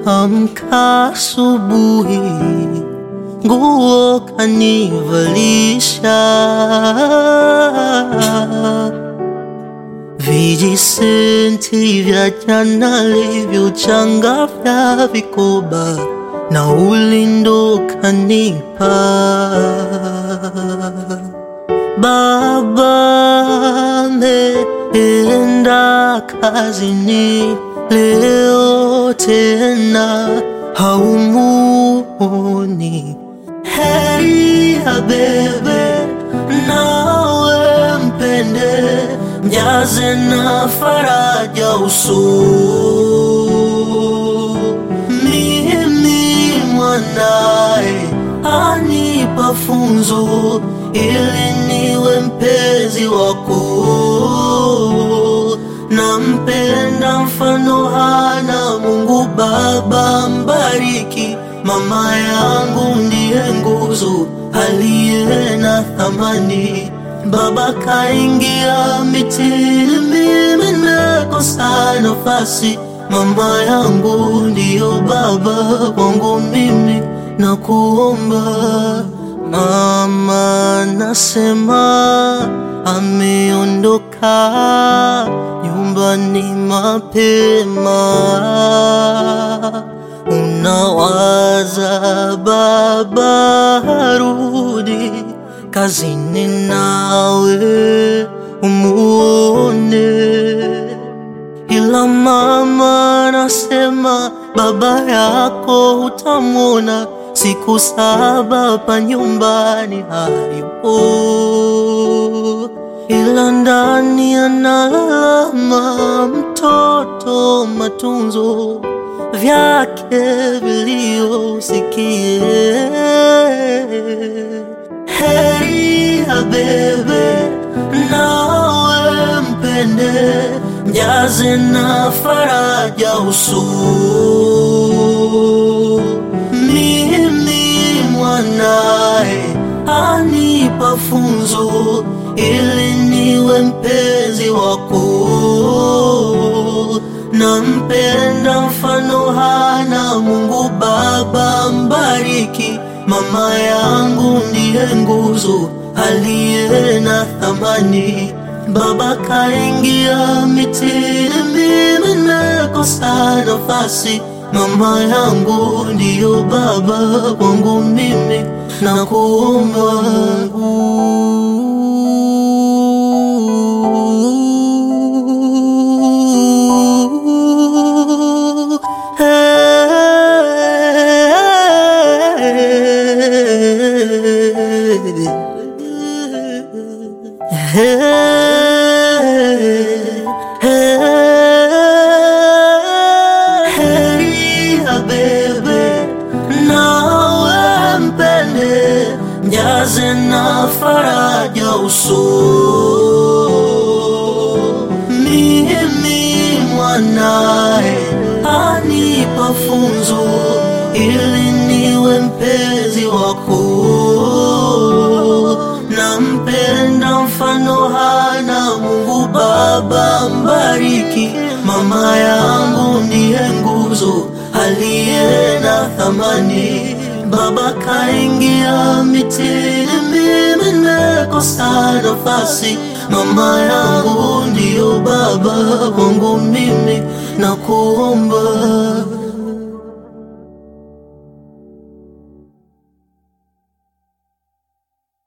amka asubuhi, nguo kanivalisha, vijisenti vya jana livyochanga vya vikoba na ulindo kanipa. Baba ameenda kazini leo tena haumuoni. Heri ya bebe nawe mpende, mjaze na faraja uso. Mimi mwanae anipa funzo ili niwe mpenzi wako, nampenda mfano hana Mungu Baba mbariki, mama yangu ndiye nguzo aliye na thamani. Baba kaingia mitini, mimi nimekosa nafasi. Mama yangu ndiyo baba wangu, mimi nakuomba Mama nasema ameondoka nyumbani mapema, unawaza baba harudi kazini, nawe umuone, ila mama nasema baba yako utamwona siku saba pa nyumbani hayupo, ila ndani analalama mtoto, matunzo vyake viliosikie. Heri ya bebe nawe mpende, mjaze na faraja uso mimi mwanae anipa funzo ili niwe mpenzi wako, nampenda mfano hana Mungu Baba mbariki, mama yangu ndiye nguzo aliye na thamani. Baba kaingia mitini, mimi nimekosa nafasi Mama yangu ndiyo baba wangu, mimi nakuomba Heri ya bebe nawe mpende, mjaze na faraja uso. Mimi mwanae anipa funzo ili niwe mpenzi wako, nampenda mfano hana Mungu Baba mbariki, mama yangu ndiye nguzo aliye na thamani. Baba kaingia mitini, mimi nimekosa nafasi. Mama yangu ndiyo baba wangu, mimi nakuomba